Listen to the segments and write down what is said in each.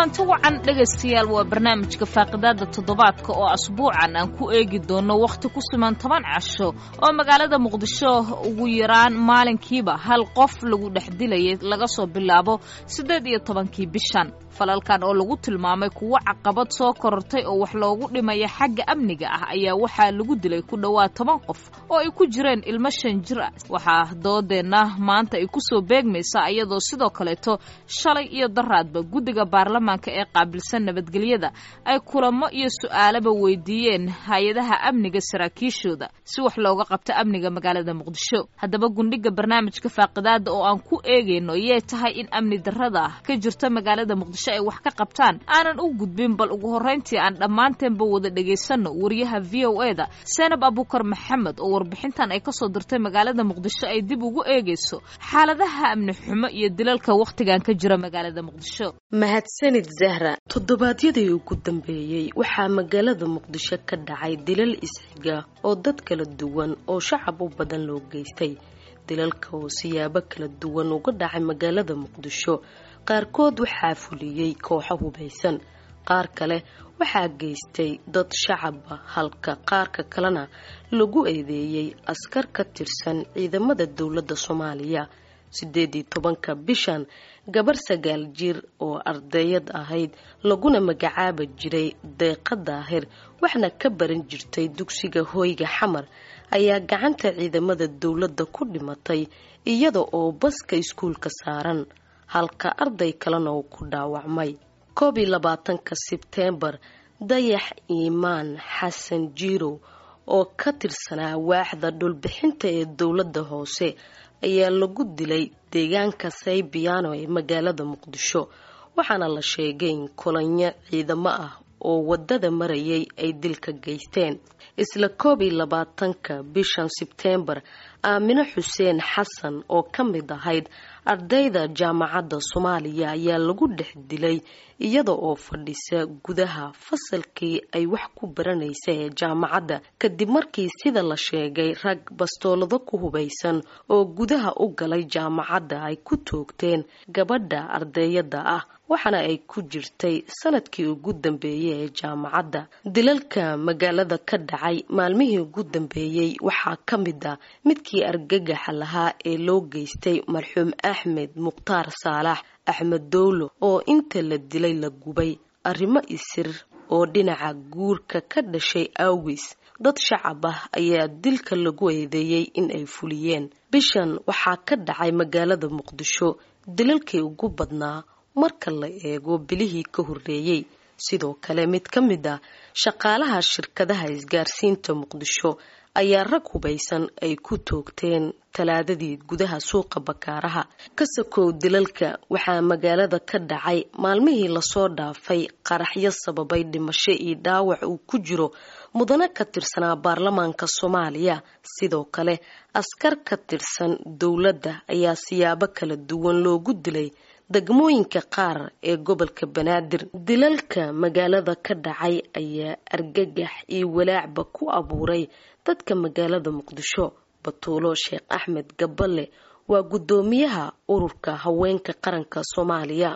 kulanti wacan dhegaystayaal waa barnaamijka faaqidaada toddobaadka oo asbuucan aan ku eegi doono wakhti ku siman toban casho oo magaalada muqdisho ugu yaraan maalinkiiba hal qof lagu dhex dilayay laga soo bilaabo siddeed iyo tobankii bishan falalkan oo lagu tilmaamay kuwo caqabad soo korortay oo wax loogu dhimaya xagga amniga ah ayaa waxaa lagu dilay ku dhowaad toban qof oo ay ku jireen ilmo shan jir ah waxaa doodeenna maanta ay kusoo beegmaysaa iyadoo sidoo kaleeto shalay iyo daraadba guddiga baarlamaanka ee qaabilsan nabadgelyada ay kulamo iyo su'aalaba weydiiyeen hay-adaha amniga saraakiishooda si wax looga qabto amniga magaalada muqdisho haddaba gundhiga barnaamijka faaqidaada oo aan ku eegayno yee tahay in amni darrada ka jirta magaalada muqdisho ay wax ka qabtaan aanan u gudbin bal ugu horrayntii aan dhammaanteenba wada dhegaysanno wariyaha v o e da seenab abukar maxamed oo warbixintan ay kasoo dirtay magaalada muqdisho ay dib ugu eegayso xaaladaha amni xumo iyo dilalka wakhtigan ka jira magaalada muqdisho mahadsanid zahra toddobaadyadii ugu dambeeyey waxaa magaalada muqdisho ka dhacay dilal isxiga oo dad kala duwan oo shacab u badan loo geystay dilalka oo siyaabo kala duwan uga dhacay magaalada muqdisho qaarkood waxaa fuliyey kooxo hubaysan qaar kale waxaa geystay dad shacaba halka qaarka kalena lagu eedeeyey askar ka tirsan ciidamada dowladda soomaaliya sideedii tobanka bishan gabar sagaal jir oo ardayad ahayd laguna magacaaba jiray deeqa daahir waxna ka baran jirtay dugsiga hooyga xamar ayaa gacanta ciidamada dowladda ku dhimatay iyada oo baska iskuulka saaran halka arday kalena uu ku dhaawacmay koob iyo labaatanka sebteembar dayax iimaan xasan jiirow oo ka tirsanaa waaxda dhulbixinta ee dowladda hoose ayaa lagu dilay deegaanka saybiyaano ee magaalada muqdisho waxaana la sheegay in kulanyo ciidamo ah oo wadada marayay ay dilka geysteen isla koob iyo labaatanka bishan sebteembar aamino xuseen xasan oo ka mid ahayd ardayda jaamacadda soomaaliya ayaa lagu dhex dilay iyada oo fadhisa gudaha fasalkii ay wax ku baranaysa ee jaamacadda kadib markii sida la sheegay rag bastoolado ku hubaysan oo gudaha u galay jaamacadda ay ku toogteen gabadha ardayada ah waxaana ay ku jirtay sanadkii ugu dambeeyey ee jaamacadda dilalka magaalada ka dhacay maalmihii ugu dambeeyey waxaa ka mid ah midkii argagaxa lahaa ee loo geystay marxuum axmed mukhtaar saalax axmed dowlo oo inta la dilay la gubay arrimo isir oo dhinaca guurka ka dhashay awgis dad shacab ah ayaa dilka lagu eedeeyey in ay fuliyeen bishan waxaa ka dhacay magaalada muqdisho dilalkii ugu badnaa marka la eego bilihii ka horreeyey sidoo kale mid ka mid ah shaqaalaha shirkadaha isgaarsiinta muqdisho ayaa rag hubaysan ay ku toogteen talaadadii gudaha suuqa bakaaraha kasakow dilalka waxaa magaalada ka dhacay maalmihii lasoo dhaafay qaraxyo sababay dhimasho iyo dhaawac uu ku jiro mudane ka tirsanaa baarlamaanka soomaaliya sidoo kale askar ka tirsan dowladda ayaa siyaabo kala duwan loogu dilay degmooyinka qaar ee gobolka banaadir dilalka magaalada ka dhacay ayaa argagax iyo walaacba ku abuuray dadka magaalada muqdisho batuulo sheekh axmed gaballe waa guddoomiyaha ururka haweenka qaranka soomaaliya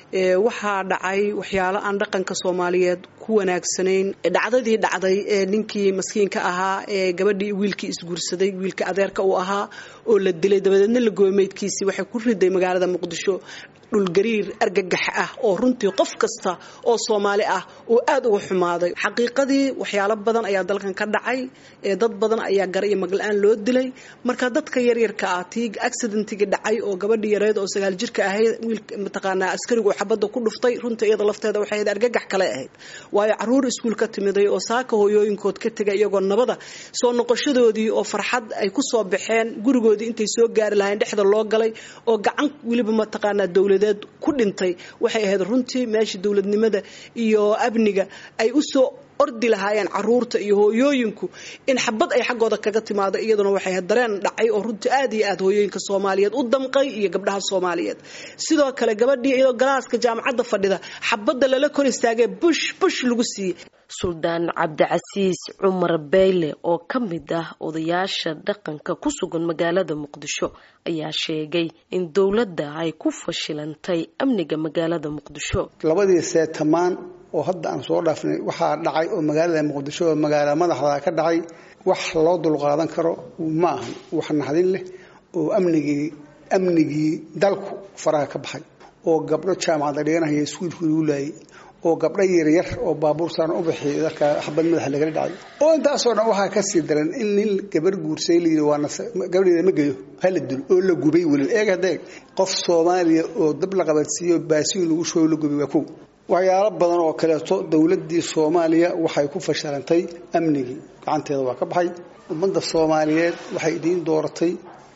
waxaa dhacay waxyaalo aan dhaqanka soomaaliyeed ku wanaagsanayn dhacdadii dhacday ee ninkii maskiinka ahaa ee gabadhii wiilkii isguursaday wiilka adeerka uu ahaa oo la dilay dabadeedna la goomeydkiisii waxay ku riday magaalada muqdisho dhulgariir argagax ah oo runtii qof kasta oo soomaali ah uu aad uga xumaaday xaqiiqadii waxyaalo badan ayaa dalkan ka dhacay dad badan ayaa gar iyo magla-aan loo dilay marka dadka yaryarka ah tii accidentigii dhacay oo gabadhii yareed oo sagaal jirka ahayd wiilka mataqaanaa askarigu xabadda ku dhuftay runtii iyada lafteeda waxay ahayd argagax kale ahayd waayo caruur iskuul ka timiday oo saaka hooyooyinkood ka tegay iyagoo nabada soo noqoshadoodii oo farxad ay ku soo baxeen gurigoodii intay soo gaari lahayn dhexda loo galay oo gacan weliba mataqaanaa dowlad ku dhintay waxay ahayd runtii meesha dowladnimada iyo amniga ay usoo ordi lahaayeen caruurta iyo hooyooyinku in xabad ay xaggooda kaga timaado iyaduna waxay dareen dhacay oo runtii aad iyo aad hooyooyinka soomaaliyeed u damqay iyo gabdhaha soomaaliyeed sidoo kale gabadhii iyadoo galaaska jaamacadda fadhida xabadda lala kor istaagee bush bush lagu siiyey suldaan cabdicasiis cumar beyle oo ka mid ah odayaasha dhaqanka ku sugan magaalada muqdisho ayaa sheegay in dowladda ay ku fashilantay amniga magaalada muqdisho labadii seetamaan oo hadda aan soo dhaafnay waxaa dhacay oo magaalada muqdisho oo magaala madaxda ka dhacay wax loo dulqaadan karo ma ahan wax naxdin leh oo amnigii amnigii dalku faraha ka baxay oo gabdho jaamacadda dhiganahaya iskuulkii lagu laayay oo gabdho yaryar oo baabuur saaran u bixiya dalka xabad madaxa lagala dhacay oo intaasoo dhan waxaa kasii daran in nin gabar guursay layidhi waa gabadheeda ma geyo hala dul oo la gubay weliba eeg hadeeg qof soomaaliya oo dab la qabadsiiyo baasiin lagu shooy la gubay waa kow waxyaalo badan oo kaleeto dowladdii soomaaliya waxay ku fashilantay amnigii gacanteeda waa ka baxay ummadda soomaaliyeed waxay idiin dooratay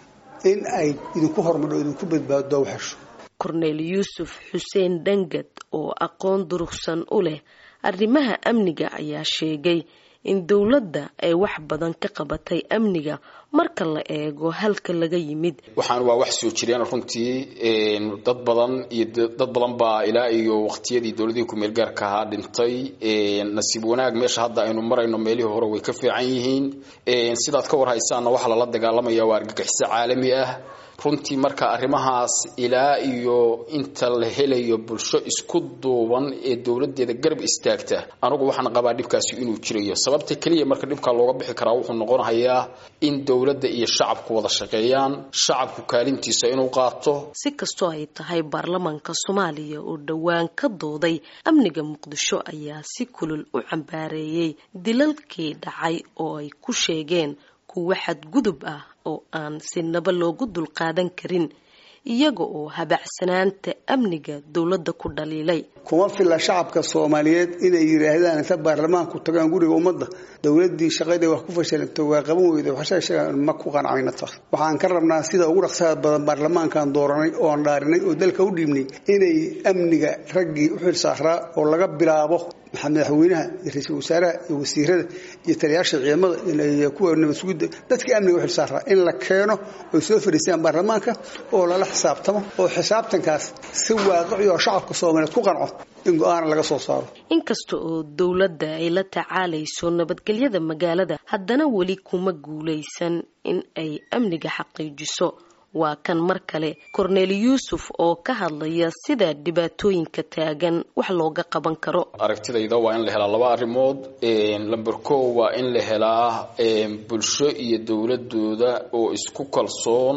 in ay idinku hormadho idinku badbaado waxesho korneyl yuusuf xuseen dhangad oo aqoon durugsan u leh arrimaha amniga ayaa sheegay in dowladda ay wax badan ka qabatay amniga marka la eego halka laga yimid waxaan waa wax soo jireen runtii dad badan iyo dad badan baa ilaa iyo waqtiyadii dowladihii ku-meel gaarka ahaa dhintay nasiib wanaag meesha hadda aynu marayno meelihii hore way ka fiican yihiin sidaad ka warhaysaanna waxaa lala dagaalamaya waa argagixiso caalami ah runtii marka arrimahaas ilaa iyo inta la helayo bulsho isku duuban ee dowladeeda garab istaagta anugu waxaan qabaa dhibkaasi inuu jirayo sababta keliya marka dhibkaa looga bixi karaa wuxuu noqonayaa in dowladda iyo shacabku wada shaqeeyaan shacabku kaalintiisa inuu qaato si kastoo ay tahay baarlamaanka soomaaliya oo dhowaan ka dooday amniga muqdisho ayaa si kulul u cambaareeyey dilalkii dhacay oo ay ku sheegeen kuwa xadgudub ah oo aan sinaba loogu dulqaadan karin iyaga oo habacsanaanta amniga dowladda ku dhaliilay kuma filla shacabka soomaaliyeed inay yidhaahdaan inta baarlamaanku tagaan guriga ummadda dowladii shaqadii wax ku fashilantay waa qaban weyda waxsheegaan ma ku qancayna taas waxaan ka rabnaa sida ugu dhaqsaha badan baarlamaankan dooranay oon dhaarinay oo dalka u dhiibnay inay amniga raggii u xil saaraa oo laga bilaabo madaxweynaha iyo ra-iisul wasaaraha iyo wasiirada iyo taliyaasha ciidamada iyo kuwa nabad sugidda dadkii amniga u xil saaraa in la keeno oy soo fadhiistaan baarlamaanka oo lala xisaabtamo oo xisaabtankaas si waaqici oo shacabka soomaaliyeed ku qanco in go-aana laga soo saaro inkasta oo dowladda ay la tacaalayso nabadgelyada magaalada haddana weli kuma guulaysan in ay amniga xaqiijiso waa kan mar kale korneel yuusuf oo ka hadlaya sida dhibaatooyinka taagan wax looga qaban karo aragtidayda waa in la helaa laba arrimood lamber ko waa in la helaa bulsho iyo dowladooda oo isku kalsoon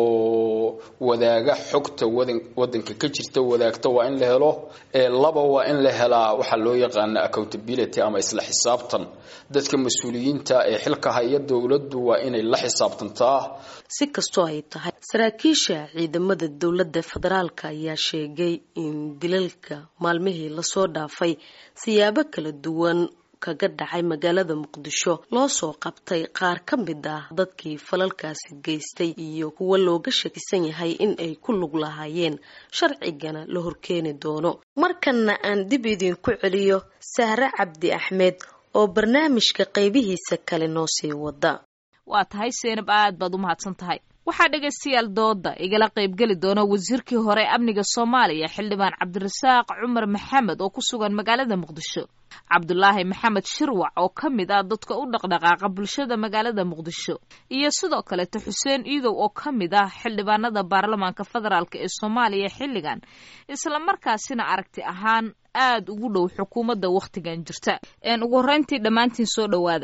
oo wadaaga xogta wadanka ka jirta wadaagta waa in la helo laba waa in la helaa waxaa loo yaqaana accountability ama isla xisaabtan dadka mas-uuliyiinta ee xilka haya dowladdu waa inay la xisaabtantaa si kastoo ay tahay saraakiisha ciidamada dowladda federaalka ayaa sheegay in dilalka maalmihii lasoo dhaafay siyaabo kala duwan kaga dhacay magaalada muqdisho loo soo qabtay qaar ka mid ah dadkii falalkaasi geystay iyo kuwa looga shakisan yahay in ay ku lug lahaayeen sharcigana la horkeeni doono markanna aan dib idinku celiyo sahre cabdi axmed oo barnaamijka qaybihiisa kale noo sii wada waa tahay seenab aad baad u mahadsan tahay waxaa dhegaystayaal dooda igala qaybgeli doona wasiirkii hore amniga soomaaliya xildhibaan cabdirasaaq cumar maxamed oo ku sugan magaalada muqdisho cabdulaahi maxamed shirwac oo ka mid ah dadka u dhaqdhaqaaqa bulshada magaalada muqdisho iyo sidoo kaleeto xuseen iidow oo ka mid ah xildhibaanada baarlamaanka federaalk ee soomaaliya xilligan islamarkaasina aragti ahaan aad ugu dhow xukuumadda wakhtigan jirta ugu horreyntii dhammaantiin soo dhowaada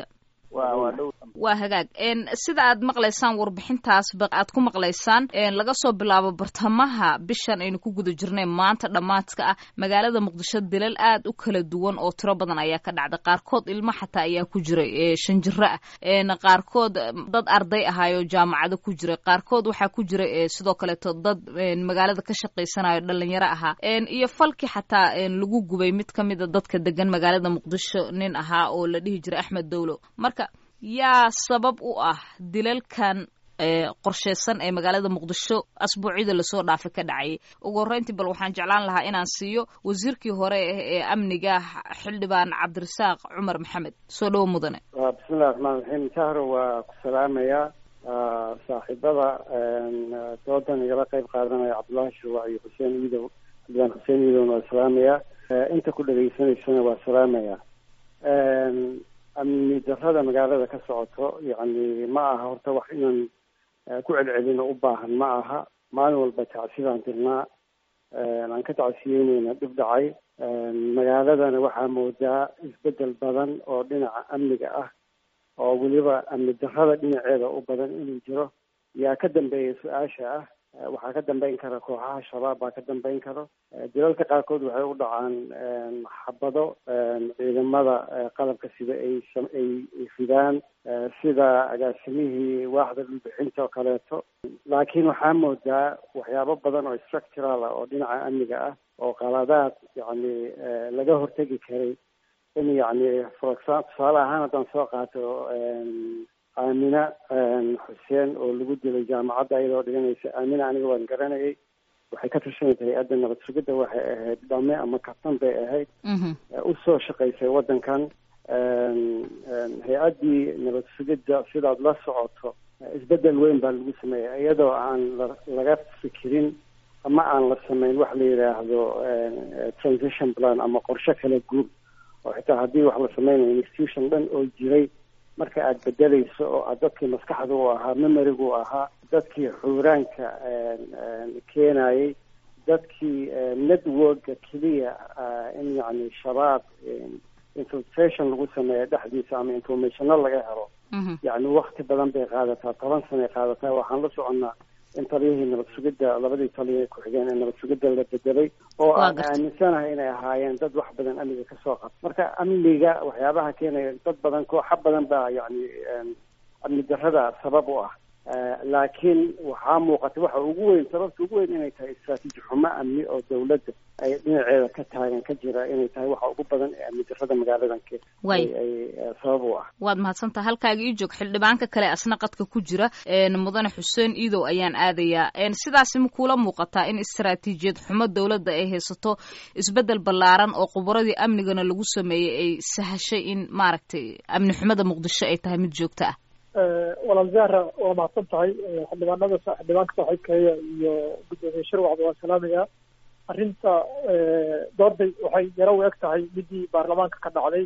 waa hagaag sida aad maqlaysaan warbixintaasba aad ku maqlaysaan laga soo bilaabo bartamaha bishan aynu ku guda jirnay maanta dhammaadka ah magaalada muqdisho dilal aad u kala duwan oo tiro badan ayaa ka dhacday qaarkood ilmo xataa ayaa ku jiray shan jiro ah qaarkood dad arday ahaayo jaamacado ku jiray qaarkood waxaa ku jiray sidoo kaleeto dad magaalada ka shaqaysanayo dhalinyaro ahaa iyo falkii xataa lagu gubay mid ka mida dadka degan magaalada muqdisho nin ahaa oo la dhihi jiray axmed dowlo marka yaa sabab u ah dilalkan qorsheysan ee magaalada muqdisho asbuucyada lasoo dhaafay ka dhacayay ugu horreyntii bal waxaan jeclaan lahaa inaan siiyo wasiirkii hore ee amniga xildhibaan cabdirasaaq cumar maxamed soo dhowo mudane bismillahi raxmaan raxiim jahro waa ku salaamayaa saaxiibada doodan igala qayb qaadanaya cabdullaahi shuruuc iyo xuseen iidow xildhibaan xuseen iidowna waa salaamayaa inta ku dhegaysanaysana waa salaamayaa amni darrada magaalada ka socoto yacni ma aha horta wax inaan ku celcelino u baahan ma aha maalin walba tacsidaan dirnaa aan ka tacsiyeyneyna dhib dhacay magaaladana waxaa moodaa isbedel badan oo dhinaca amniga ah oo weliba amni darrada dhinaceeda u badan inuu jiro yaa ka dambeeya su-aasha ah waxaa ka dambeyn kara kooxaha shabaab baa ka dambeyn karo dalalka qaarkood waxay u dhacaan xabado ciidamada qalabka sida ay ay ridaan sida agaasimihii waaxda dhulbixinta oo kaleeto laakiin waxaa moodaa waxyaabo badan oo structural ah oo dhinaca amniga ah oo qaladaad yacni laga hortegi karay in yacni for example tusaale ahaan haddaan soo qaato aamina xuseen oo lagu dilay jaamacadda iyadoo dhiganaysa aamina aniga waan garanayay waxay ka tirsanaysa hay-adda nabad sugidda waxay ahayd dhame ama kabtan bay ahayd usoo shaqaysay waddankan hay-addii nabad sugidda sidaad la socoto isbedel weyn baa lagu sameeyay iyadoo aan la laga fikirin ama aan la sameyn wax la yidhaahdo transition plan ama qorshe kala guur oo xitaa haddii wax la sameynayo institution dhan oo jiray marka aada bedelayso oo aad dadkii maskaxda u ahaa memoriga u ahaa dadkii xuuraanka keenayay dadkii networka keliya in yacni shabaab infiltration lagu sameeyo dhexdiisa ama informationo laga helo yacni wakti badan bay qaadataa toban sanay qaadataa waxaan la soconnaa in taliyihii nabad sugidda labadii taliya ku-xigeen ee nabad sugidda la bedelay oo aan aaminsanahay inay ahaayeen dad wax badan amniga kasoo qabta marka amniga waxyaabaha keenaya dad badan kooxa badan baa yacni amni darrada sabab u ah laakiin waxaa muuqata waxa ugu weyn sababta ugu weyn inay tahay istraatiiji xumo amni oo dawladda ay dhinaceeda ka taagan ka jira inay tahay waxa ugu badan ee amni darrada magaaladan ay sabab u ah waad mahadsantaha halkaaga ii joog xildhibaanka kale asna qadka ku jira mudane xuseen iidow ayaan aadayaa sidaasi ma kuula muuqataa in istraatiijiyad xumo dawladda ay haysato isbedel ballaaran oo khubaradii amnigana lagu sameeyey ay sahashay in maaragtay amni xumada muqdisho ay tahay mid joogto ah walaal zahra waa mahadsan tahay xildhibaanada xildhibaanka saaxiibkeeya iyo guddoomiye shirwacba waan salaamayaa arrinta dooday waxay yaro u eg tahay midii baarlamaanka ka dhacday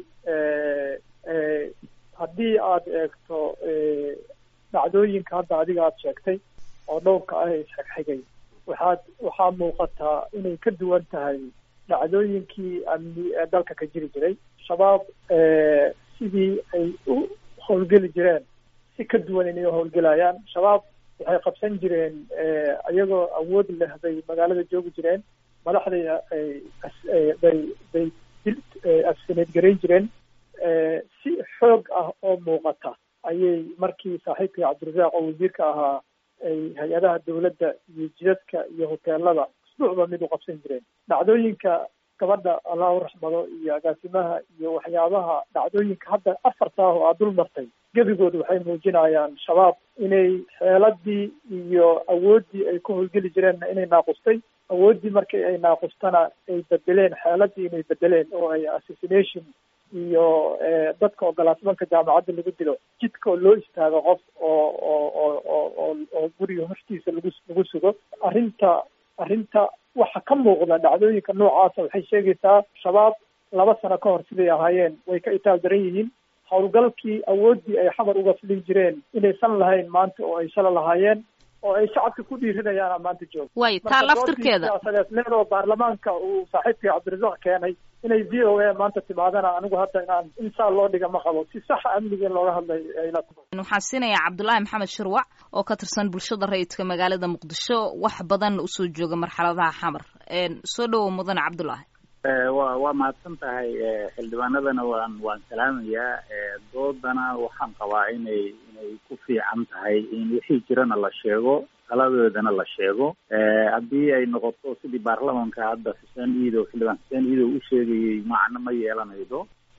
haddii aad eegto dhacdooyinka hadda adiga aada sheegtay oo dhowrka ah ee isxigxigay waxaad waxaa muuqataa inay ka duwan tahay dhacdooyinkii amni ee dalka ka jiri jiray shabaab sidii ay u howlgeli jireen si ka duwan inay u howlgelayaan shabaab waxay qabsan jireen iyagoo awood leh bay magaalada joogi jireen madaxdayna bay bay afsineed garayn jireen si xoog ah oo muuqata ayay markii saaxiibkii cabdirasaaq oo wasiirka ahaa ay hay-adaha dawladda iyo jidadka iyo hoteelada isbuucba mid u qabsan jireen dhacdooyinka gabadha allah u raxmado iyo agaasimaha iyo waxyaabaha dhacdooyinka hadda afarta ah oo aad dul martay gebigooda waxay muujinayaan shabaab inay xeeladii iyo awooddii ay ku howlgeli jireenna inay naaqustay awooddii markii ay naaqustana ay bedeleen xeeladii inay bedeleen oo ay assassination iyo dadka ogolaasmanka jaamacadda lagu dilo jidka oo loo istaago qof oo oo oo oo oo oo guriga hortiisa lagu lagu sugo arrinta arrinta waxa ka muuqda dhacdooyinka noocaasa waxay sheegaysaa shabaab laba sano ka hor siday ahaayeen way ka itaal daran yihiin howlgalkii awooddii ay xamar uga filin jireen inaysan lahayn maanta oo ay shala lahaayeen oo ay shacabka ku dhiirinayaan maanta jooga way taa laftirkeeda siyaasadeed oo baarlamaanka uu saaxiibkii cabdirasaaq keenay inay v o a maanta timaadana anigu hadda inaan insaa loo dhiga ma qabo si saxa amniga in looga hadlay ayla waxaan siinayaa cabdullaahi maxamed shirwac oo ka tirsan bulshada rayidka magaalada muqdisho wax badan usoo jooga marxaladaha xamar soo dhowow mudane cabdullaahi wa waa mahadsan tahay xildhibaanadana waan waan salaamayaa doodana waxaan qabaa inay inay ku fiican tahay in wixii jirana la sheego taladoodana la sheego haddii ay noqoto sidii baarlamanka hadda xuseen iidow xildhibaan xuseen iidow u sheegayay macno ma yeelanaydo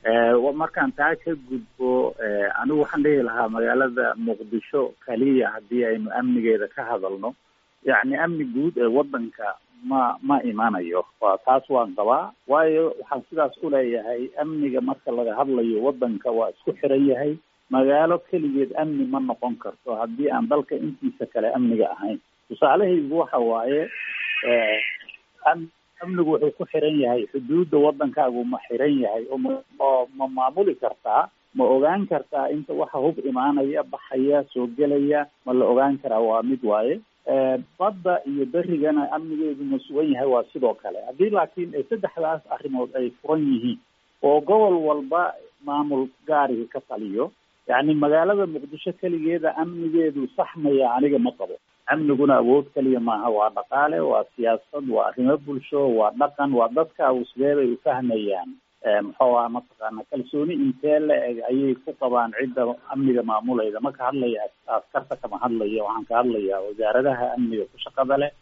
markaan taa ka gudbo anigu waxaan dhihi lahaa magaalada muqdisho kaliya haddii aynu amnigeeda ka hadalno yacni amni guud ee waddanka ma ma imanayo waa taas waan qabaa waayo waxaan sidaas u leeyahay amniga marka laga hadlayo waddanka waa isku xiran yahay magaalo keligeed amni ma noqon karto haddii aan dalka intiisa kale amniga ahayn tusaalahaygu waxa waaye amnigu wuxuu ku xiran yahay xuduudda waddankaagu ma xiran yahay oo ma maamuli kartaa ma ogaan kartaa inta waxa hub imaanaya baxaya soo gelaya ma la ogaan karaa waa mid waaye badda iyo berigana amnigeedu ma sugan yahay waa sidoo kale haddii laakiin saddexdaas arrimood ay furan yihiin oo gobol walba maamul gaariga ka taliyo yacni magaalada muqdisho keligeeda amnigeedu saxmaya aniga ma qabo amniguna awood keliya maaha waa dhaqaale waa siyaasad waa arrimo bulsho waa dhaqan waa dadkaagu sidee bay ufahmayaan muxuu aha mataqaana kalsooni intee la eg ayay ku qabaan cidda amniga maamulayda ma ka hadlaya askarta kama hadlaya waxaan ka hadlayaa wasaaradaha amniga ku shaqada leh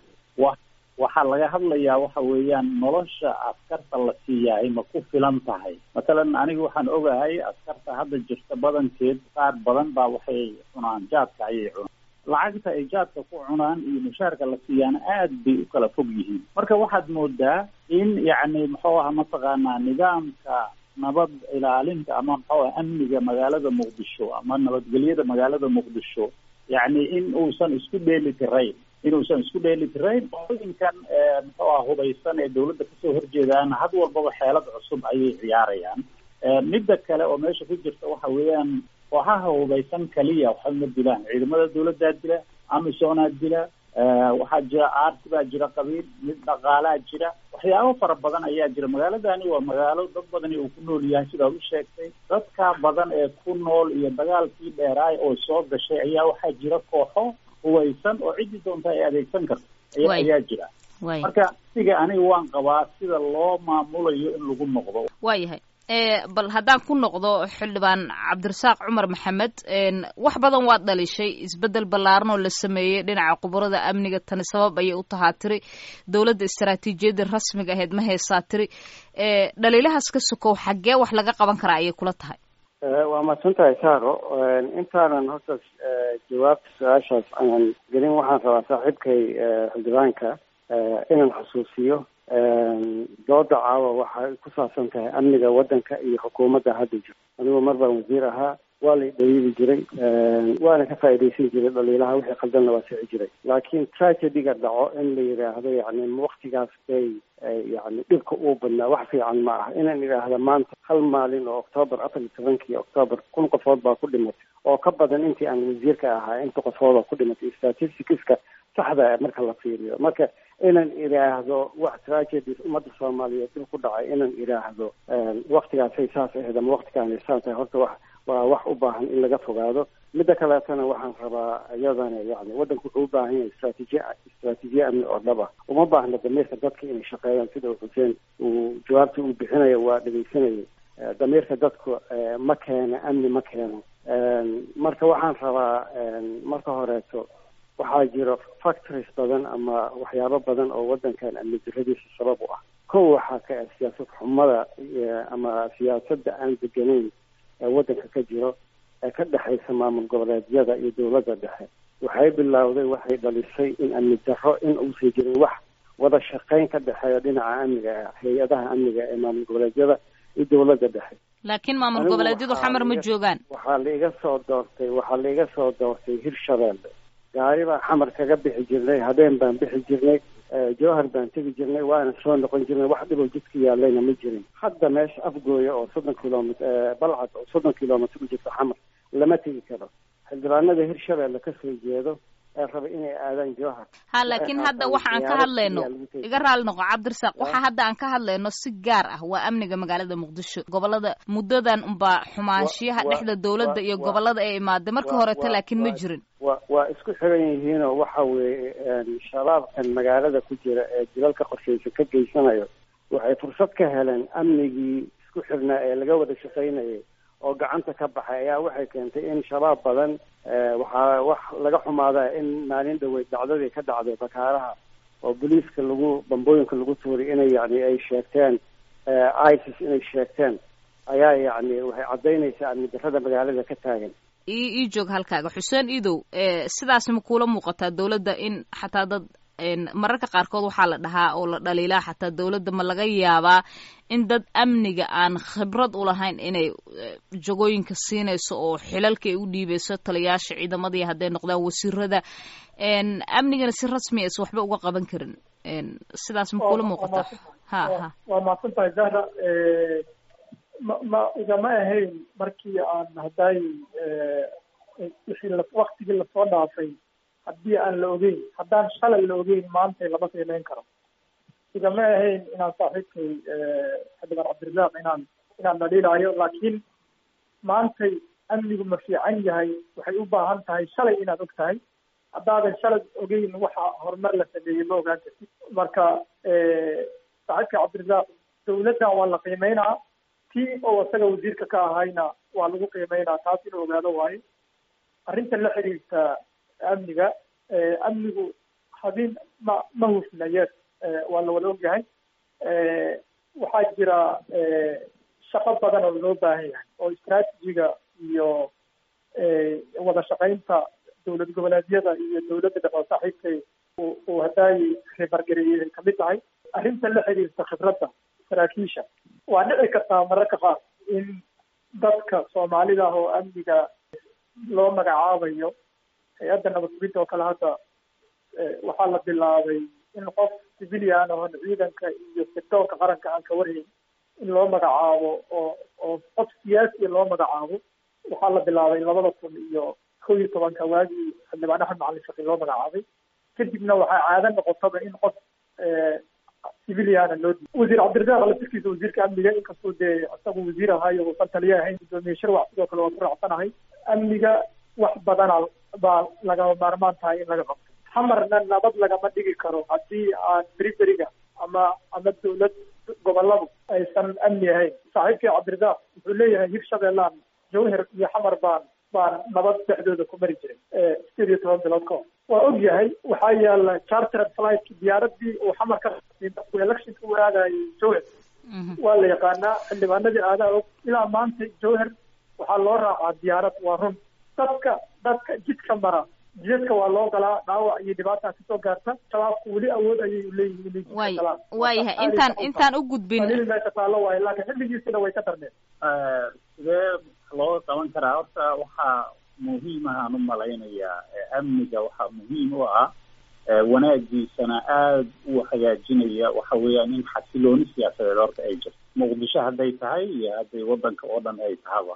wa waxaa laga hadlayaa waxa weeyaan nolosha askarta la siiyahay ma ku filan tahay mathalan aniga waxaan ogahay askarta hadda jirta badankeed qaar badan baa waxay cunaan jaadka ayay cunaan lacagta ay jaadka ku cunaan iyo mushaarka la siiyaana aad bay u kala fog yihiin marka waxaad moodaa in yacni muxuu aha mataqaanaa nidaamka nabad ilaalinta ama muxuu aha amniga magaalada muqdisho ama nabadgelyada magaalada muqdisho yacni in uusan isku dheeli tirayn inuusan isku dheeli tirayn qooyinkan muxuu aha hubaysan ee dawladda kasoo horjeedaan had walbaba xeelad cusub ayay ciyaarayaan midda kale oo meesha ku jirta waxa weeyaan kooxaha hubaysan kaliya waxba ma dilaan ciidamada dawladdaa dila amisoonaa dila waxaa jira aarti baa jira qabiil mid dhaqaalaa jira waxyaabo fara badan ayaa jira magaaladani waa magaalo dad badani uu ku nool yahay sidaad u sheegtay dadka badan ee ku nool iyo dagaalkii dheeraay oo soo gashay ayaa waxaa jira kooxo hubaysan oo ciddii doonta ay adeegsan karto aya ayaa jira marka siga aniga waan qabaa sida loo maamulayo in lagu noqdo waayahay bal haddaan ku noqdo xildhibaan cabdirasaaq cumar maxamed wax badan waad dhalishay isbedel ballaaran oo la sameeyey dhinaca khubarada amniga tani sabab ayay u tahaa tiri dowladda istaraatiijiyadda rasmiga ahayd ma haysaa tiri dhaliilahaas ka sokow xaggee wax laga qaban karaa ayay kula tahay waa mahadsan tahay saaro intaanan horta jawaabta su-aashaas aanan gelin waxaan rabaa saaxiibkay xildhibaanka inaan xusuusiyo dooda caawa waxay ku saabsan tahay amniga waddanka iyo xukuumadda hadda jiro anigu mar baan wasiir ahaa waa la dhaliili jiray waana ka faa'iidaysan jiray dhaliilaha wixii qaldanna waa sixi jiray laakiin tragediga dhaco in la yidhaahdo yacni waktigaas bay yani dhibka uu badnaa wax fiican ma aha inaan idhaahda maanta hal maalin oo octoobar afar iyo tobankii octoobar kun qofood baa ku dhimatay oo ka badan intii aan wasiirka ahaa inta qofood oo ku dhimatay statisticska saxda marka la fiiriyo marka inaan idhaahdo wax tragedies ummadda soomaaliyeed dib ku dhacay inaan idhaahdo waktigaasay saas ahayd ama waktigaanay saas tahay horta wax waa wax u baahan in laga fogaado midda kaleetana waxaan rabaa iyadana yani waddanku wuxuu u baahan yahay istraatiijiya istraatiijiya amni oo dhab ah uma baahna damiirka dadka inay shaqeeyaan sida xuseen uu jawaabta uu bixinayo waa dhegeysanayay damiirka dadku ma keeno amni ma keeno marka waxaan rabaa marka horeeto waxaa jiro factories badan ama waxyaabo badan oo waddankan amni diradiisa sabab u ah kow waxaa ka ah siyaasad xumada ama siyaasadda aan deganayn ee waddanka ka jiro ee ka dhexaysa maamul goboleedyada iyo dowladda dhexe waxay bilowday waxay dhalisay in amni darro in uusan jirin wax wada shaqayn ka dhexeeya dhinaca amniga hay-adaha amniga ee maamul goboleedyada iyo dowladda dhexe laakiin maamul goboleedyadu xamar ma joogaan waxaa laiga soo doortay waxaa laiga soo doortay hirshabeelle gaari baan xamar kaga bixi jirnay habeen baan bixi jirnay jowhar baan tegi jirnay waana soo noqon jirnay wax dhiboo jidka yaalayna ma jirin hadda meesha afgooya oo soddon kilomit balcad oo soddon kilomitr u jirta xamar lama tegi karo xildhibaanada hirshabeelle kasoo jeedo ee raba inay aadaan jowhar ha laakiin hadda waxa aan ka hadlayno iga raali noqo cabdirasaaq waxa hadda aan ka hadlayno si gaar ah waa amniga magaalada muqdisho gobolada muddadan unbaa xumaanshiyaha dhexda dowladda iyo gobolada ee imaaday markii horeta laakiin ma jirin wa waa isku xiran yihiinoo waxa weeye shabaabkan magaalada ku jira ee dilalka qorshaysan ka geysanayo waxay fursad ka heleen amnigii isku xirnaa ee laga wada shaqaynayay oo gacanta ka baxay ayaa waxay keentay in shabaab badan waxaa wax laga xumaada in maalin dhaweyd dhacdadii ka dhacday bakaaraha oo boliiska lagu bambooyinka lagu tuuray inay yani ay sheegteen isis inay sheegteen ayaa yacni waxay caddaynaysaa amni darrada magaalada ka taagan ii ii joog halkaaga xuseen idow sidaas ma kuula muuqataa dowladda in xataa dad mararka qaarkood waxaa la dhahaa oo la dhaliilaa xataa dowladda ma laga yaabaa in dad amniga aan khibrad u lahayn inay jagooyinka siinayso oo xilalka ay u dhiibeyso taliyaasha ciidamadii hadday noqdaan wasiirada amnigana si rasmi aysa waxba uga qaban karin sidaas ma kuula muuqataa ha ha waa mahadsan tahay zahra ma ma igama ahayn markii aan hadday wixii waktigii lasoo dhaafay haddii aan la ogeyn haddaan shalay la ogeyn maantay lama qiimeyn karo igama ahayn inaan saaxiibkay xildhibaan cabdirasaaq inaan inaan dhaliilaayo laakiin maantay amnigu ma fiican yahay waxay u baahan tahay shalay inaad og tahay haddaadan shalay ogeyn waxa horumar la sameeyey ma ogaan kartid marka saaxiibkay cabdirasaaq dawladdan waa la qiimeynaa tii oo isaga wasiirka ka ahayna waa lagu qiimeynaa taas inuu ogaado waayo arrinta la xiriirta amniga amnigu habin ma ma hufnayeen waa la wada ogyahay waxaa jira shaqo badan oo loo baahan yahay oo istraatijiga iyo wada shaqaynta dowlad goboleedyada iyo dowladda dhexe oo saaxiibkay uu hadaayi ribargareeyey ay kamid tahay arrinta la xiriirta khibradda saraakiisha waa dhici kartaa mararka qaar in dadka soomaalida ah oo amniga loo magacaabayo hay-adda nabadgubinta oo kale hadda waxaa la bilaabay in qof civilian oon ciidanka iyo sectoorka qaranka aan ka warhayn in loo magacaabo oo oo qof siyaasiya loo magacaabo waxaa la bilaabay labada kun iyo kow iyo tobanka waagii xildhibaan axmed macalin shaqi loo magacaabay kadibna waxaa caado noqotaba in qof civiliana loo di wasiir cabdirasaaq laftirkiisa wasiirka amniga inkastoo dee isagu wasiir ahaayo uusan taliya ahayn gudoomiye shirwac sidoo kale waa ku raacsanahay amniga wax badana baa lagama maarmaan tahay in laga qabto hamarna nabad lagama dhigi karo haddii aan beriberiga ama ama dowlad goboladu aysan amni ahayn saaxiibkii cabdirasaaq wuxuu leeyahay hir shabeellaan jawhar iyo xamar baan baan nabad dhexdooda ku mari jiray sideed iyo toban bilood ka hor waa og yahay waxaa yaala chartered flight diyaaradii uu xamar ka electionka u aadayay jawhar waa la yaqaanaa xildhibaanadii aadaa og ilaa maanta jawhar waxaa loo raacaa diyaarad waa run dadka dadka jidka mara jidadka waa loo galaa dhaawac iyo dhibaata kasoo gaarta shabaabku weli awood ayay leeyihiin way waayahay intaan intaan u gudbin meesha taallo waayo laakiin xilligiisina way ka darneen sidee looga qaban karaa horta waxaa muhiim ahaan u malaynayaa amniga waxaa muhiim u ah wanaagiisana aada u hagaajinaya waxa weeyaan in xasilooni siyaasadeed horta ay jirto muqdisho hadday tahay iyo hadday waddanka oo dhan ay tahaba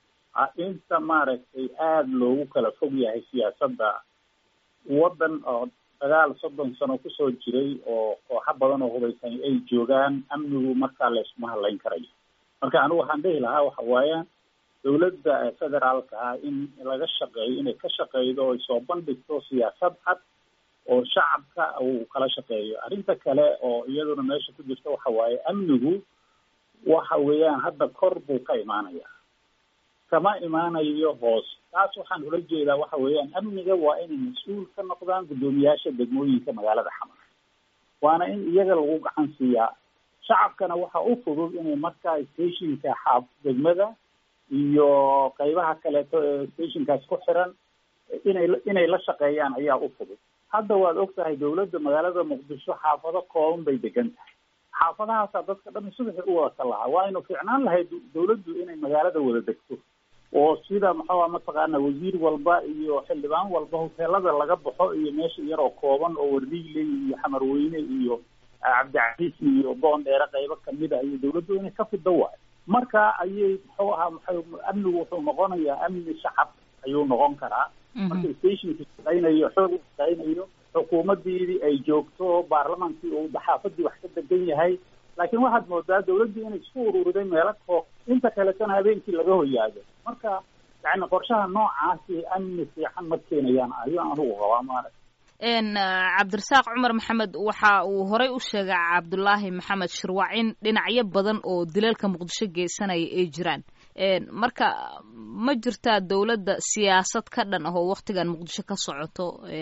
inta maaragtay aada loogu kala fog yahay siyaasadda waddan oo dagaal soddon sano kusoo jiray oo kooxo badan oo hubaysan ay joogaan amnigu markaa layskuma hadlayn karayo marka anigu waxaan dhihi lahaa waxa waayaan dowladda federaalka ah in laga shaqeeyo inay ka shaqeydo oy soo bandhigto siyaasad cad oo shacabka uu kala shaqeeyo arrinta kale oo iyaduna meesha ku jirta waxa waaye amnigu waxa weeyaan hadda kor buu ka imaanaya kama imaanayo hoos taas waxaan ula jeedaa waxa weeyaan amniga waa inay mas-uul ka noqdaan guddoomiyaasha degmooyinka magaalada xamar waana in iyaga lagu gacan siiyaa shacabkana waxa u fudud inay markaa stationka xaab degmada iyo qaybaha kaleeto ee stationkaas ku xiran inay inay la shaqeeyaan ayaa u fudud hadda waad og tahay dowladda magaalada muqdisho xaafado kooban bay degan tahay xaafadahaasaa dadka dhan subaxi u wada ka lahaa waa inu fiicnaan lahayd dowladdu inay magaalada wada degto oo sida maxaa mataqaana wasiir walba iyo xildhibaan walba hoteelada laga baxo iyo meesha yaroo kooban oo wardiile iyo xamarweyne iyo cabdicasiis iyo boondheere qaybo kamid ah iyo dowladdu inay ka fido waayo marka ayay muxuu ahaa muxuu amnigu wuxuu noqonayaa amni shacab ayuu noqon karaa marka stationka shaqaynayo xoog u shaqaynayo xukuumaddiidii ay joogto baarlamaankii uu xaafadii wax ka degan yahay laakiin waxaad moodaa dawladdii inay isku ururiday meelo koo inta kaletana habeenkii laga hoyaado marka yani qorshaha noocaasi amni fiican ma keenayaan ayuu anugu qabaa maarag cabdirasaaq cumar maxamed waxa uu horey u sheegay cabdulaahi maxamed shirwac in dhinacyo badan oo dilalka muqdisho geysanaya ay jiraan marka ma jirtaa dowladda siyaasad ka dhan ah oo waktigan muqdisho ka socoto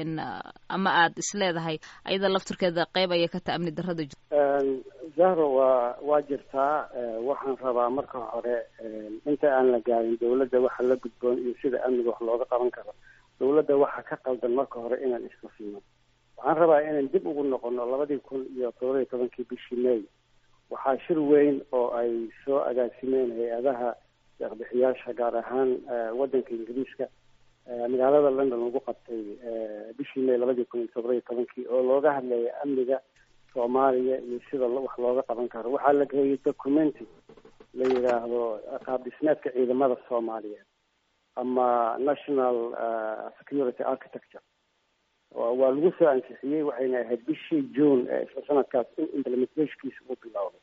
ama aad isleedahay ayada laftirkeeda qeyb aya ka taha amni darrada zahro waa waa jirtaa waxaan rabaa marka hore inta aan la gaarin dowladda waxa la gudboon iyo sida amniga wax looga qaban karo dowladda waxa ka qaldan marka hore inaan iska siino waxaan rabaa inaan dib ugu noqono labadii kun iyo todoba iyo tobankii bishii may waxaa shir weyn oo ay soo agaasimeen hay-adaha deeqbixiyaasha gaar ahaan waddanka ingiriiska magaalada london lagu qabtay bishii may labadii kun iyo todoba iyo tobankii oo looga hadlaya amniga soomaaliya iyo sida wax looga qaban karo waxaa la geeyay documenti la yidhaahdo qaab dhismeedka ciidamada soomaaliyeed ama national security architecture waa lagu soo ansixiyey waxayna ahayd bishii june ee isla sanadkaas in implementationkiisa uu bilowday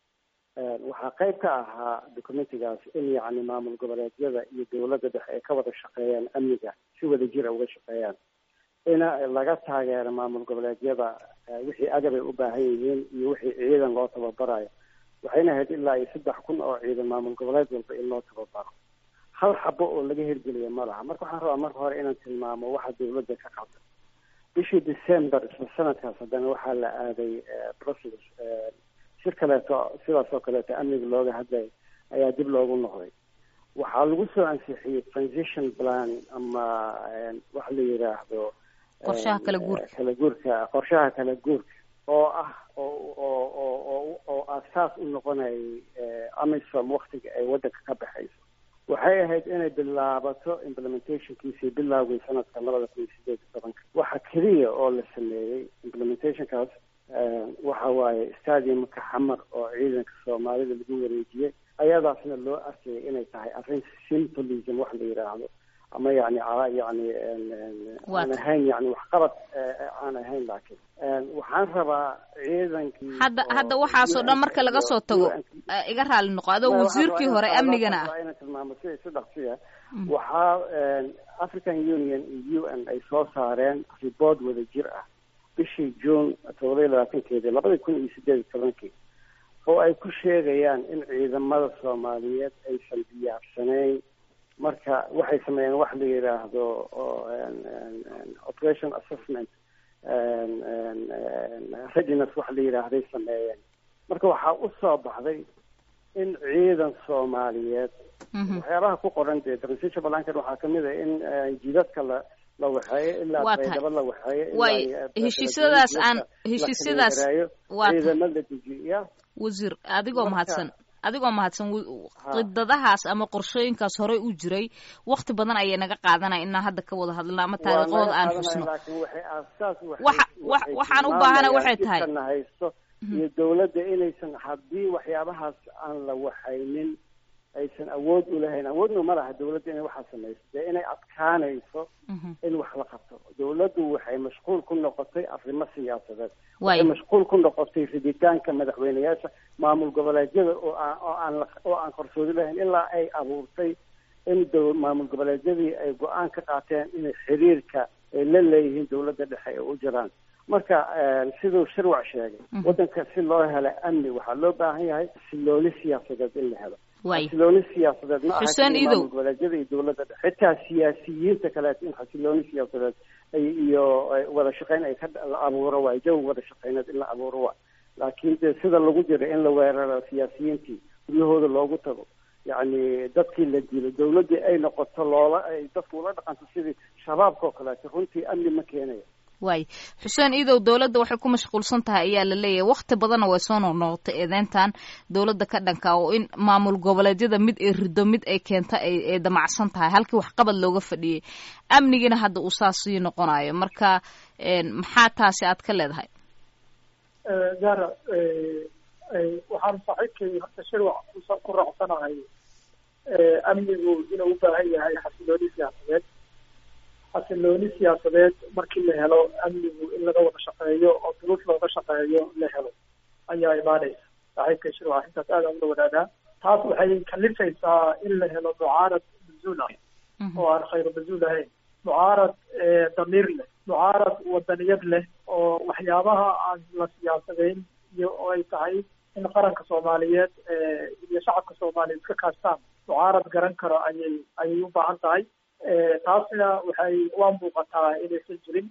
waxaa qayb ka ahaa documentigaas in yacni maamul goboleedyada iyo dowladda dhexe ay ka wada shaqeeyaan amniga si wada jira uga shaqeeyaan ina laga taageero maamul goboleedyada wixii agab ay u baahan yihiin iyo wixii ciidan loo tababarayo waxayna ahayd ilaa iyo saddex kun oo ciidan maamul goboleed walba in loo tababaro hal xabo oo laga hirgeliya ma laha marka waxaan rabaa marka hore inaan tilmaamo waxa dowladda ka qabta bishii december isla sanadkaas haddana waxaa la aaday brussels shir kaleeto sidaas oo kaleeto amniga looga hadlay ayaa dib loogu noqday waxaa lagu soo ansixiyey transition plan ama waxa la yidhaahdo qorshaha kala guurka kala guurka qorshaha kala guurka oo ah oo oo oo oo oo aasaas u noqonayay amisom waktiga ay waddanka ka baxayso waxay ahayd inay bilaabato implementationkiisii bilowgay sanadka labada kun iyo sideed iyo tobanka waxa keliya oo la sameeyey implementationkaas waxa waaye stadiumka xamar oo ciidanka soomaalida lagu wareejiyey ayadaasna loo arkayay inay tahay arrin symbolism wax la yidhaahdo ama yani yani aan ahayn yani waxqabad aan ahayn laakiin waxaan rabaa ciidankii hadda hadda waxaasoo dhan marka laga soo tago iga raali noqo adoo wasiirkii hore amnigana ah inaan tilmaamo si si dhaqsiya waxaa african union iyo u n ay soo saareen report wada jir ah bishii june todoba iyo labaatankeedii labadii kun iyo sideed iyo tobankii oo ay ku sheegayaan in ciidamada soomaaliyeed aysan diyaarsanayn marka waxay sameeyeen wax la yidhaahdo operation assessment readiness wax la yidhaahday sameeyeen marka waxaa u soo baxday in ciidan soomaaliyeed waxyaabaha ku qoran dee transition balankan waxaa kamid ah in jidadka la la waxeeyo ilaa baydhabo la waxeeyo way heshiisyadaas aan heshiisyadaas waa ciidamo la dejiya wasiir adigoo mahadsan adigoo mahadsan qidadahaas ama qorshooyinkaas horey u jiray wakti badan ayay naga qaadanaya inaan hadda ka wada hadlno ama taariikhdooda aan xusno waxaan u baahana waxay tahay haysto iyo dawladda inaysan haddii waxyaabahaas aan la waxaynin aysan awood u lahayn awoodna ma laha dawladda inay waxaa samayso dee inay adkaanayso in wax la qabto dawladdu waxay mashquul ku noqotay arrimo siyaasadeed waxay mashquul ku noqotay riditaanka madaxweyneyaasha maamul goboleedyada oo aan oo aan oo aan qarsoodi lahayn ilaa ay abuurtay in maamul goboleedyadii ay go-aan ka qaateen inay xiriirka ay la leeyihiin dawladda dhexe ay u jiraan marka siduu shirwac sheegay waddanka si loo helo amni waxaa loo baahan yahay xasilooni siyaasadeed in la helo xasilooni siyaasadeed ma aha maamul goboleedyada iyo dawladda dhexe xitaa siyaasiyiinta kaleeto in xasilooni siyaasadeed iyo wada shaqeyn ay ka la abuuro waay jawi wada shaqeyneed in la abuuro waay laakiin de sida lagu jiro in la weeraro siyaasiyiintii guryahooda loogu tago yacni dadkii la dilo dawladdii ay noqoto loola ay dadku ula dhaqanto sidii shabaabka oo kaleeto runtii amni ma keenayo waay xuseen iidow dowladda waxay ku mashquulsan tahay ayaa la leeyahay wakti badanna way soo noqnoqotay eedeyntan dowladda ka dhanka oo in maamul goboleedyada mid ay rido mid ay keenta ay damacsan tahay halkii waxqabad looga fadhiyey amnigiina hadda uu saas sii noqonayo marka maxaa taasi aad ka leedahay zara waxaan saaxiibkay horta shirwac ku raacsanahay amnigu inuu u baahan yahay xasilooni siyaasadeed xasilooni siyaasadeed markii la helo amnigu in laga wada shaqeeyo oo duruuf looga shaqeeyo la helo ayaa imaanaysa saaxiibka shirwac intaas aada ula wadaagaa taas waxay kalifaysaa in la helo mucaarad bazuul ah oo aan khayro bazuul ahayn mucaarad damiir leh mucaarad wadaniyad leh oo waxyaabaha aan la siyaasadeyn iyo oo ay tahay in qaranka soomaaliyeed iyo shacabka soomaaliyeed iska kaashtaan mucaarad garan karo ayay ayay u baahan tahay taasina waxay waa muuqataa inaysan jirin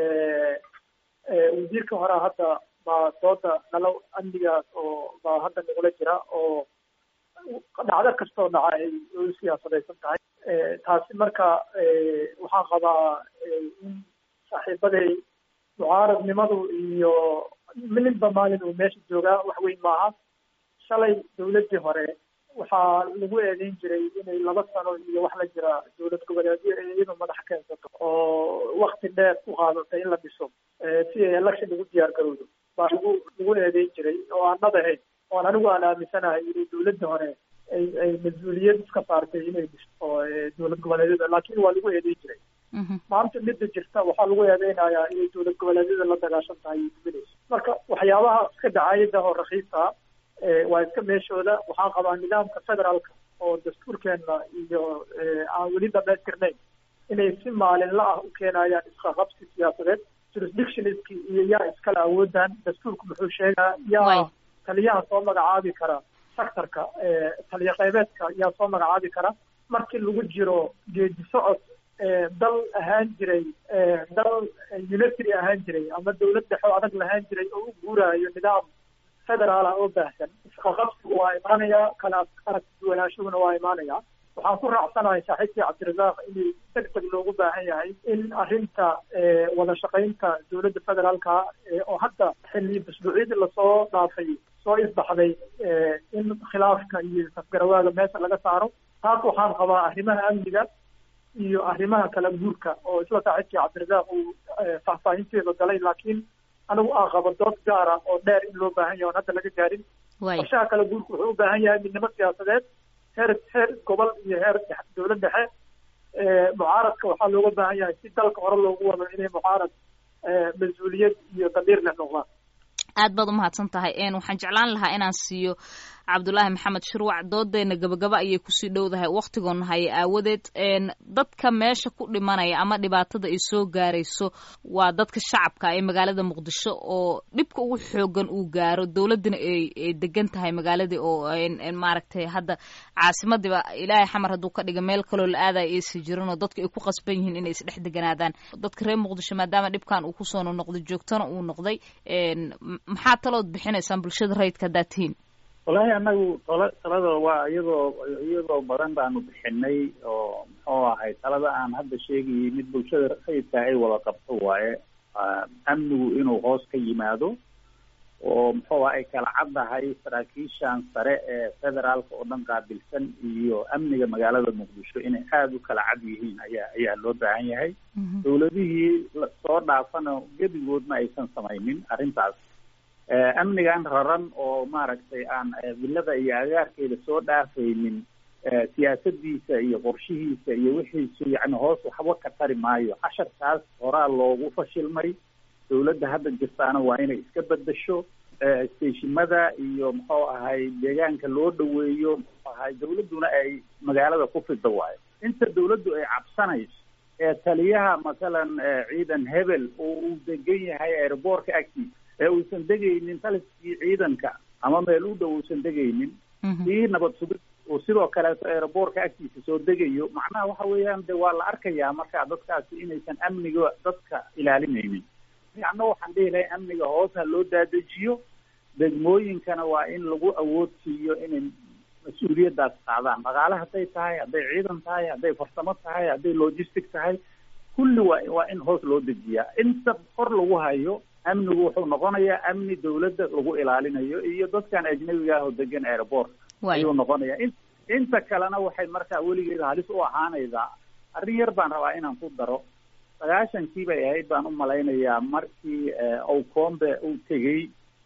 wasiirka hore hadda baa dooda nalo amnigaas oo baa hadda nagula jira oo dhacdo kastoo dhaca ay u siyaasadaysan tahay taasi marka waxaan qabaa in saaxiibaday mucaaradnimadu iyo mininba maalin uu meesha joogaa wax weyn maaha shalay dawladdii hore waxaa lagu eedeyn jiray inay laba sano iyo wax la jira dowlad goboleedyo ee iyadu madax keensato oo wakti dheer ku qaadatay in la dhiso si ay election ugu diyaar garowdo baa lagu lagu eedeyn jiray oo aan dhab ahayn oon anigu aan aaminsanahay inay dawladda hore ay ay mas-uuliyad iska saartay inay dhiso oo dowlad goboleedyada laakiin waa lagu eedeyn jiray maanta midda jirta waxaa lagu eedeynayaa inay dowlad goboleedyada la dagaashan tahay iyo duminayso marka waxyaabaha iska dhacayada oo rakiisa waa iska meeshooda waxaan qabaa nidaamka federaalka oo dastuurkeena iyo aan weli dhamaystirnayn inay si maalinla ah u keenayaan isqaqabsi siyaasadeed jurisdictionistki iyo yaa iskale awoodan dastuurku muxuu sheegaa yaa taliyaha soo magacaabi kara sectorka taliya qeybeedka yaa soo magacaabi kara markii lagu jiro geedi socod dal ahaan jiray dal unitary ahaan jiray ama dawlad dhexo adag lahaan jiray oo u guuraayo nidaam federaala oo baahsan isqaqabsigu waa imaanaya kala aragtiduwanaashaduna waa imaanaya waxaan ku raacsanahay saaxiibkii cabdirasaaq inay deg deg loogu baahan yahay in arrinta wada shaqaynta dowladda federaalka oo hadda xilli busbuucyadii lasoo dhaafay soo isbaxday in khilaafka iyo safgarawaaga meesha laga saaro taas waxaan qabaa arrimaha amniga iyo arrimaha kala guurka oo isla saaxiibkii cabdirasaaq uu faahfaahinteeda galay laakiin anigu aan qabo dood gaara oo dheer in loo baahan yahay oon hadda laga gaarin qorshaha kala guurka wuxuu u baahan yahay midnimo siyaasadeed heer heer gobol iyo heer dowlad dhexe mucaaradka waxaa looga baahan yahay si dalka hore loogu wado inay mucaarad mas-uuliyad iyo damiir leh noqdaan aad baad umahadsan tahay waxaan jeclaan lahaa inaan siiyo cabdulaahi maxamed shirwac doodeena gabagaba ayay kusii dhowdahay waktigoona haya aawadeed dadka meesha ku dhimanaya ama dhibaatada ay soo gaarayso waa dadka shacabka ee magaalada muqdisho oo dhibka ugu xoogan uu gaaro dowladina ay degan tahay magaaladii oo maaragtay hadda caasimadiiba ilaahay xamar hadduu ka dhiga meel kaloo la aadaya aysa jirinoo dadku ay ku qasban yihiin inay isdhex deganaadaan dadka reer muqdisho maadaama dhibkan uu kusoo noqday joogtana uu noqday maxaa talood bixinaysaan bulshada rayidka haddaad tihiin wallaahi anagu tala talada waa iyadoo iyadoo badan baanu bixinay oo muxuu ahay talada aan hadda sheegayay mid bulshada rayidka ay wada qabto waaye amnigu inuu hoos ka yimaado oo muxuu ay kala caddahay saraakiishan sare ee federaalka oo dhan qaabilsan iyo amniga magaalada muqdisho inay aada u kala cad yihiin ayaa ayaa loo baahan yahay dowladihii soo dhaafana gebigood ma aysan samaynin arrintaas amnigan raran oo maaragtay aan villada iyo agaarkeeda soo dhaafaynin siyaasadiisa iyo qorshihiisa iyo wixiisu yani hoos waxba ka tari maayo casharkaas horaa loogu fashilmay dowladda hadda jirtaana waa inay iska bedesho steshimada iyo muxuu ahay deegaanka loo dhaweeyo muxuu ahay dowladduna ay magaalada ku fido waayo inta dowladdu ay cabsanayso ee taliyaha masalan ciidan hebel oo uu degan yahay airboortka agtiisa ee uusan degaynin taliskii ciidanka ama meel u dhow uusan degaynin kii nabad sugid uu sidoo kaleeto airboortka agtiisa soo degayo macnaha waxa weeyaan de waa la arkayaa marka dadkaasi inaysan amniga dadka ilaalinaynin yacna waxaan dhihi lahay amniga hoos ha loo daadejiyo degmooyinkana waa in lagu awood siiyo inay mas-uuliyaddaas qaadaan dhaqaale hadday tahay hadday ciidan tahay hadday farsamo tahay hadday logistic tahay kulli waa waa in hoos loo dejiyaa inta kor lagu hayo amnigu wuxuu noqonayaa amni dawladda lagu ilaalinayo iyo dadkan ajnabiga ah oo degan airport ayuu noqonayaa in inta kalena waxay markaa weligeeda halis u ahaanaysaa arrin yar baan rabaa inaan ku daro sagaashankii bay ahayd baan u malaynayaa markii owcombe uu tegey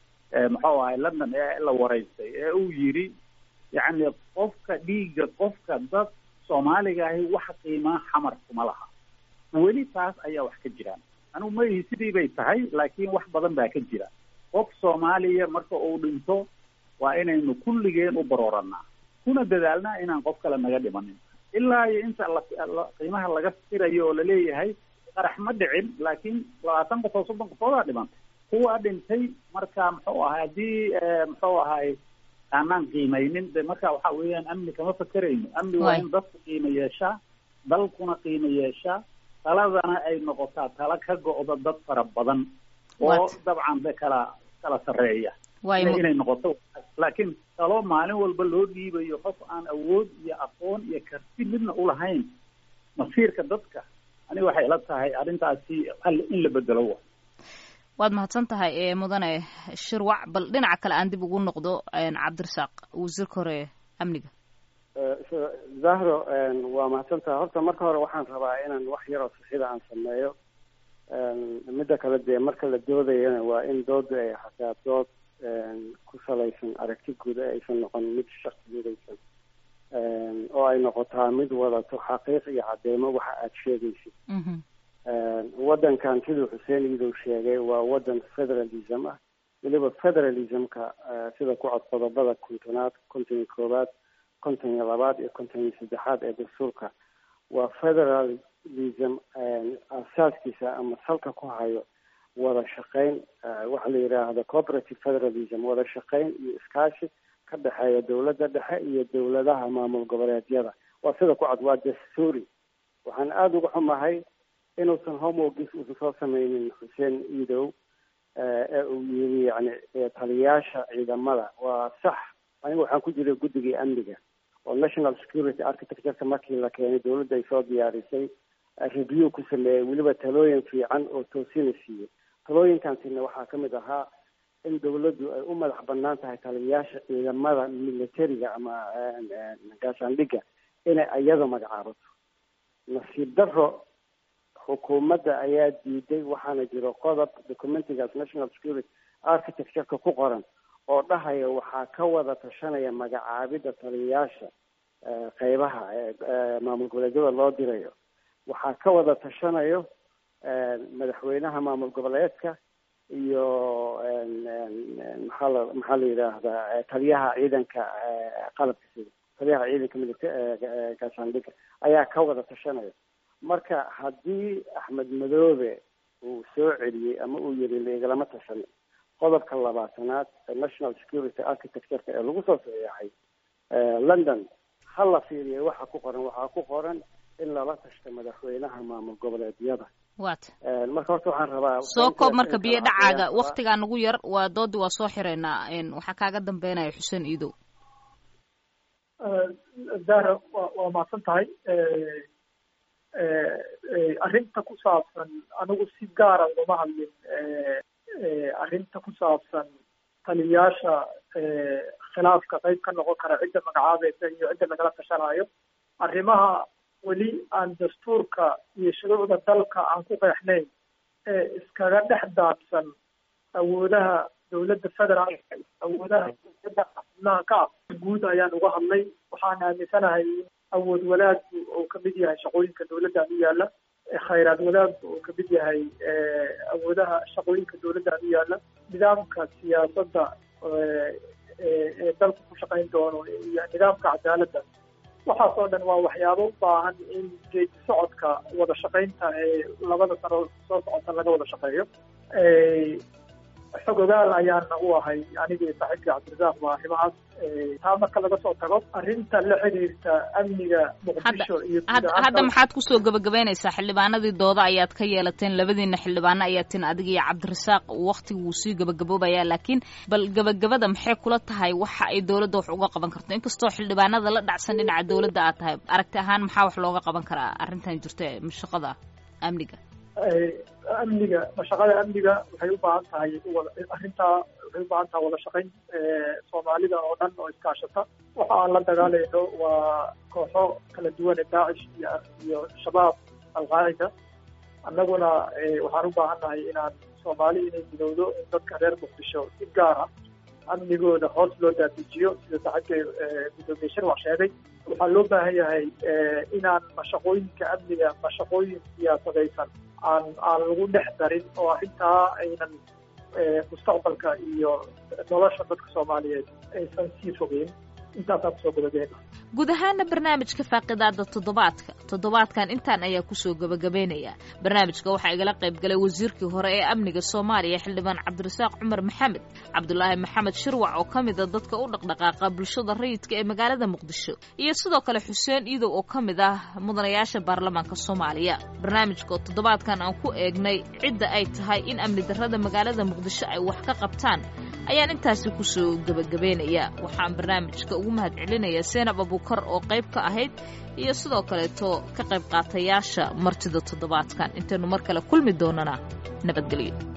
muxuu ahay london ee la waraystay ee uu yidhi yacni qofka dhiigga qofka dad soomaaliga ahi wax qiimaa xamar kuma laha weli taas ayaa wax ka jiraan anugu maihi sidii bay tahay laakiin wax badan baa ka jira qof soomaaliya marka uu dhinto waa inaynu kulligeen u barooranaa kuna dadaalnaa inaan qof kale naga dhimanin ilaa iyo inta la qiimaha laga tirayo oo laleeyahay qarax ma dhicin laakiin labaatan qofood soddon qofoodaa dhimantay kuwa dhintay marka muxuu ahay haddii muxuu ahay aanaan qiimaynin de marka waxa weeyaan amni kama fakerayno amni waa Waay. in dadku qiimo yeeshaa dalkuna qiimo yeeshaa taladana ay noqotaa tala ka go'da dad fara badan oo Waat. dabcan de kala kala sarreeya waay inay mu- inay noqoto laakiin talo maalin walba loo dhiibayo qof aan awood iyo aqoon iyo karti midna ulahayn masiirka dadka aniga waxay ila tahay arrintaasi hal in la bedelo wa waad mahadsan tahay ee mudane shirwac bal dhinaca kale aan dib ugu noqdo een, cabdirasaaq wasiirka hore ee amniga zahro waa mahadsantaha horta marka hore waxaan rabaa inaan wax yaroo sixida aan sameeyo midda kale dee marka la doodayana waa in dooda ay hataa dood ku salaysan aragti guud ee aysan noqon mid shaqsigudaysan oo ay noqotaa mid wadato xaqiiq iyo cadeymo waxa aada sheegaysid Mhm. waddankan siduu xuseen iidow sheegay waa waddan federalism ah weliba federalismka eh, sida ku cod qodobada kontonaad konton iyo koowaad konton iyo labaad iyo konton iyo saddexaad ee dastuurka waa federalism eh, asaaskiisa ama salka ku hayo wada shaqayn eh, waxa la yidhaahdo cooperative federalism wada shaqayn iyo iskaashi ka dhexeeya dowladda dhexe iyo dowladaha maamul goboleedyada waa sida ku cod waa dastuuri waxaan aada uga xumahay inuusan homeworkis uusan soo sameynin xuseen iidow eh, ee uu yiri yani eh, taliyaasha ciidamada waa sax aniga waxaan ku jiray guddigii amniga oo national security architectureka markii la keenay dowladda ay soo diyaarisay eh, review ku sameeyey weliba talooyin fiican oo toosina siiyey talooyinkaasina waxaa ka mid ahaa in dowladdu ay u madax banaan tahay taliyayaasha ciidamada militariga ama eh, eh, gaashaandhigga inay iyada magacaabato nasiib daro xukuumadda ayaa diiday waxaana jiro qodob documentigaas national security architectureka ku qoran oo dhahaya waxaa ka wada tashanaya magacaabidda taliyayaasha eh, qeybaha eh, eh, maamul goboleedyada loo dirayo waxaa ka wada tashanayo eh, madaxweynaha maamul goboleedka iyo en- en- en, maxaa la maxaa la yidhaahdaa eh, taliyaha ciidanka eh, qalabka sida taliyaha ciidanka milita eh, eh, gaashaandhigga ayaa ka wada tashanaya marka haddii axmed madoobe uu soo celiyey ama uu yiri laigalama tashan qodobka labaatanaad ee national security architectureka ee lagu soo saxeexay eh, london ha la fiiriyay waxa ku qoran waxaa ku qoran in lala tashto madaxweynaha maamul goboleedyada waata Eh, marka horta waxaan rabaa soo koob marka biyo dhacaaga Ayaan rabaa- waktigaa nagu yar waa doodii waa soo xireynaa een, waxaa kaaga dambeynaya xuseen iidow zahra waa waa mahadsan tahay arrinta ku saabsan anigu si gaara ugama hadlin eh, eh, arrinta ku saabsan taliyayaasha eh, khilaafka qayb ka noqon kara cidda magacaabaysa iyo cidda lagala tashanayo arrimaha weli aan dastuurka iyo shuruucda dalka aan ku qeexnayn ee iskaga dhex daadsan awoodaha dowladda federaalka iyo awoodaha dowladda xubnaha ka ah guud ayaan uga hadlay waxaan aaminsanahay in awood wadaaggu uu kamid yahay shaqooyinka dowladdan u yaala ee khayraad wadaaggu uu kamid yahay eh, awoodaha shaqooyinka dowladdan u yaala nidaamka siyaasadda eh, ee ee dalku ku shaqayn doono iyo nidaamka cadaaladda waxaas oo dhan waa waxyaabo u baahan in geedi socodka wada shaqaynta ee labada sano soo socota laga wada shaqeeyo Eh, xog ogaal ayaana u ahay anigii saaxiibkii cabdirasaaq waa arrimahaas Eh, taa marka laga soo tago arrinta la xiriirta amniga muqdisho iyo guud hadda ahaan hadda dalka- maxaad kusoo gebagabeynaysaa xildhibaanadii dooda ayaad ka yeelateen labadiina xildhibaano ayaa tin adiga iyo cabdirasaaq waktigu wuu sii gebagaboobayaa laakiin bal gebagabada maxay kula tahay waxa ay dowladda wax uga qaban karto inkastoo xildhibaanada la dhacsan dhinaca dowladda aad tahay aragti ahaan maxaa wax looga qaban karaa arrintan jirta ee shaqada amniga Eh, amniga mashaqada amniga waxay u baahan tahay wada arrintaa waxay u baahan tahay wada shaqayn eh, soomaalida oo dhan oo iskaashata waxa aan la dagaalayno waa kooxo kala duwan ee daacish iyo iyo shabaab alqaacida annaguna eh, waxaan u baahannahay inaan soomaali inay midowdo in dadka reer muqdisho si gaar ah amnigooda hoos loo daadijiyo sida saaxiibka eh, gudoomiye shirwac sheegay waxaa loo baahan yahay eh, inaan mashaqooyinka amniga mashaqooyin siyaasadaysan aan aan lagu dhex darin oo arrintaa aynan eh, mustaqbalka iyo nolosha dadka soomaaliyeed aysan sii fogeyn intaasaa kusoo gabagabeyna guud ahaana barnaamijka faaqidaada toddobaadka toddobaadkan intaan ayaa kusoo gabagabeynaya barnaamijka waxaa igala qayb galay wasiirkii hore ee amniga soomaaliya xildhibaan cabdirasaaq cumar maxamed cabdulaahi maxamed shirwac oo ka mid a dadka u dhaqdhaqaaqa bulshada rayidka ee magaalada muqdisho iyo sidoo kale xuseen iidow oo ka mid ah mudanayaasha baarlamaanka soomaaliya barnaamijka oo toddobaadkan aan ku eegnay cidda ay tahay in amni darrada magaalada muqdisho ay wax ka qabtaan ayaan intaasi kusoo gebagabeynaya waxaan barnaamijka ugu mahad celinaya seenab abuukar oo qayb ka ahayd iyo sidoo kaleeto ka qayb qaatayaasha martida toddobaadkan intaynu mar kale kulmi doonana nabadgelyo